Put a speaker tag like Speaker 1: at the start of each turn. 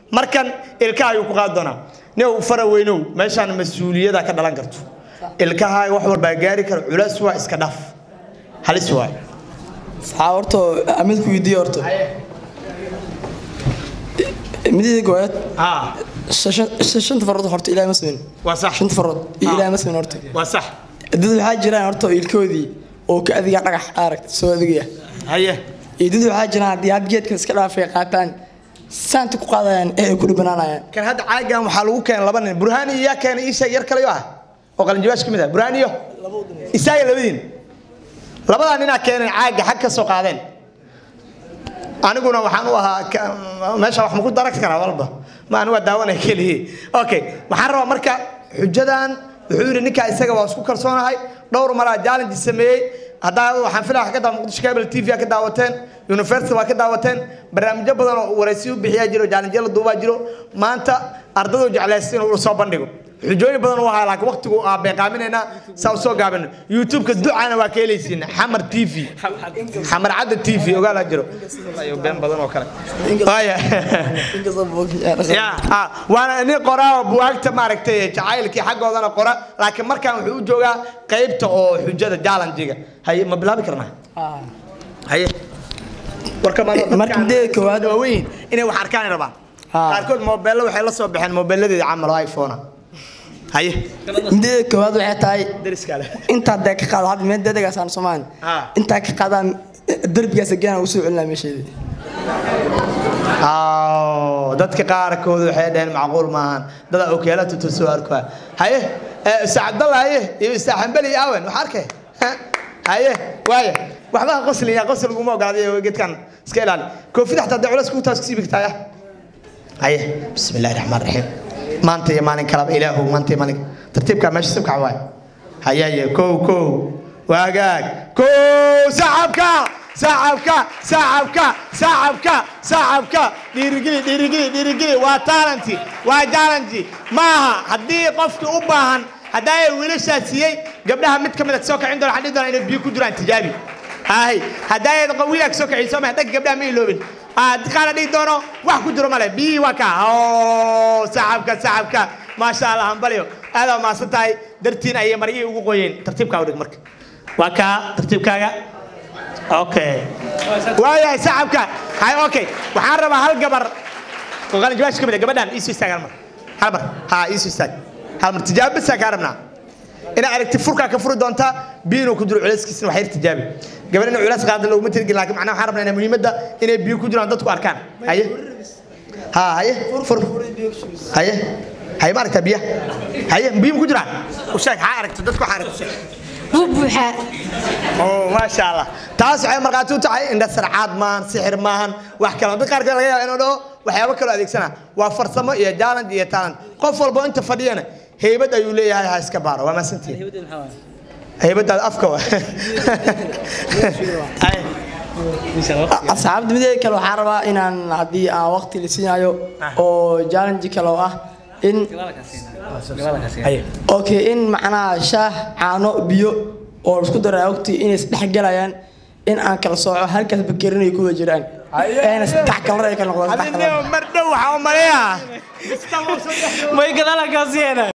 Speaker 1: markan ilkaha ayuu ku qaadi doonaa new fara weynow meeshaan mas-uuliyada ka dhalan karto ilkaha wax walbaa gaari kara culays waa iska dhaaf halis waay
Speaker 2: waxaa horta mid ku weydiiye horta midida gooyaad
Speaker 1: haa
Speaker 2: shanta farood horta ilaahay ma sameyn
Speaker 1: waa sax
Speaker 2: shanta farood iyo ilaahay ma sameyn horta
Speaker 1: waa sax
Speaker 2: dad waxaa jiraan horta ilkoodii oo ka adiga dhagax aragta soo adigaya
Speaker 1: haye
Speaker 2: iyo dad waxaa jiraan haddii had geedka iska dhaafay qaataan saanta ku qaadayaan ee ay ku dhibanaanayaan
Speaker 1: kan hadda caagan waxaa lagu keenay laba nin burhaani iyo yaa keenay iisha yar kale yo ah oo qalinjawaash ka mid ah burhaani iyo isaaga labadiin labadaa ninaa keenay caaga xag ka soo qaadeen aniguna waxaan u ahaa ka- meesha wax maku daran karaa walba ma anigu waa daawanaya kelihi okay waxaan rabaa marka xujadan wuxuu yidhi ninkaa isaga waa isku kalsoonahay dhowr maraa challenge sameeyey haddaa waxaan filaya ka daa muqdisho cable t v ka daawateen university waa ka daawateen barnaamijyo badan oo waraysiyo bixiyaa jiro challenge la duubaa jiro maanta ardaydu jeclaysta inuu soo bandhigo xujooyin badan u ahaa laakiin waqtigu aa beeqaaminaynaa saa u soo gaabino youtube-ka ducana waa ka helaysiin xamar t v xamar cadda t v ogaala jiro iyo been badan oo kale Waaya. Ya, ah, waana nin qoraa oo buwaagta maaragtay jacaylkii xaggoodana qora laakiin markaan wuxuu u joogaa qaybta oo xujada jaalanjiga haye ma bilaabi karnaa haye warka
Speaker 2: Marka mideeda koowaad-
Speaker 1: waaweyn inay wax arkaan rabaan
Speaker 2: Ah.
Speaker 1: qaarkood moobeello waxay la soo baxeen moobeelladeeda camal oo iphone haye
Speaker 2: midida koowaad waxay tahay
Speaker 1: dariskaale
Speaker 2: intaa dee ka qaado hadda meel dedegaasaan soomaan
Speaker 1: Ah.
Speaker 2: intaa ka qaadaan derbigaas geena ugu soo celinaa meesheedii
Speaker 1: Aaw, dadka qaarkood waxay dhaheen macquul maahan dada okeela tutu soo arkaa haye eh, ustaad cabdalla haye iyo ustaad xambali iyo awen wax arkay Ha? haye waaya waxba ha qosliya qosl laguma ogaaday geedkan iska ilaali koofida xataa dee culays kugu taas kusii bigtaaya haye bismi illaahi raxmaan raxiim maanta iyo maalin kalaba ilaahu maanta iyo maalin tartiibkaa meesha sibkaca waay hayaye kow kow waagaag kow sacabka sacabka sacabka sacabka sacabka dhiirigeli dhiirigeli dhiirigeli waa taalanti waa jaalanti maaha haddii qofki u baahan haddaa ay wiilashaa siiyey gabdhaha mid ka mid a soo kacin doona waxaan dhihi doonaa inay biyo ku jiraan tijaabi hay haddaa ay wiilaa soo kacin soo maha dhagga gabdhaha ma iloobin qaana dhihi doono wax ku jiro male biyihii waa kaa oo sacabka sacabka maasha allah hambalyo aadaa maasan tahay dartiin ayay maryihii ugu qoyeen tartiibkaa udhig marka waa kaa tartiibkaaga okay waayahay sacabka hay okay waxaan rabaa hal gabar oo qalin jawaash ka mid ah gabadhan iisu istaag hal mar hal mar ha iisu istaag hal mar tijaabo bisaa kaa rabnaa inaad aragti furkaa ka furi doontaa biyo inuu ku jiro culayskiisina wax yar tijaabi gabadh inuu culays qaada looguma tirgin laakiin macnaha waxaan rabnaa inay muhiimadda inay biyo ku jiraan dadku arkaan haye ha haye fur haye haye ma aragtaa biyaha haye biyo ma ku jiraan u sheeg haa aragto dadku waxaa aragto sheeg
Speaker 3: wuu buuxaa
Speaker 1: oo maasha allah taas waxay markhaati u tahay indha sarcaad maahan sixir maahan wax kale dad qaarkood laga yaaba inuu dhaho waxyaabo kaloo adeegsana waa farsamo iyo jaaland iyo talent qof walbo inta fadhiyana heybad ayuu leeyahay ha iska baaro waa maasantiin heybadaada afka wa
Speaker 2: asxaabta mideeda kale waxaa rabaa inaan haddii aan waqti la siinayo oo challenge kale oo ah in okay in macnaha shaah caano biyo oo isku daraa waqti inay isdhex galayaan in aan kala sooco halkaas bakerin ay ku wada jiraan eena saddex kalar ay kala noqdaan saddex kalar
Speaker 1: mar dhow waxaa u maleeyaa
Speaker 4: may gadaal halkaas yeena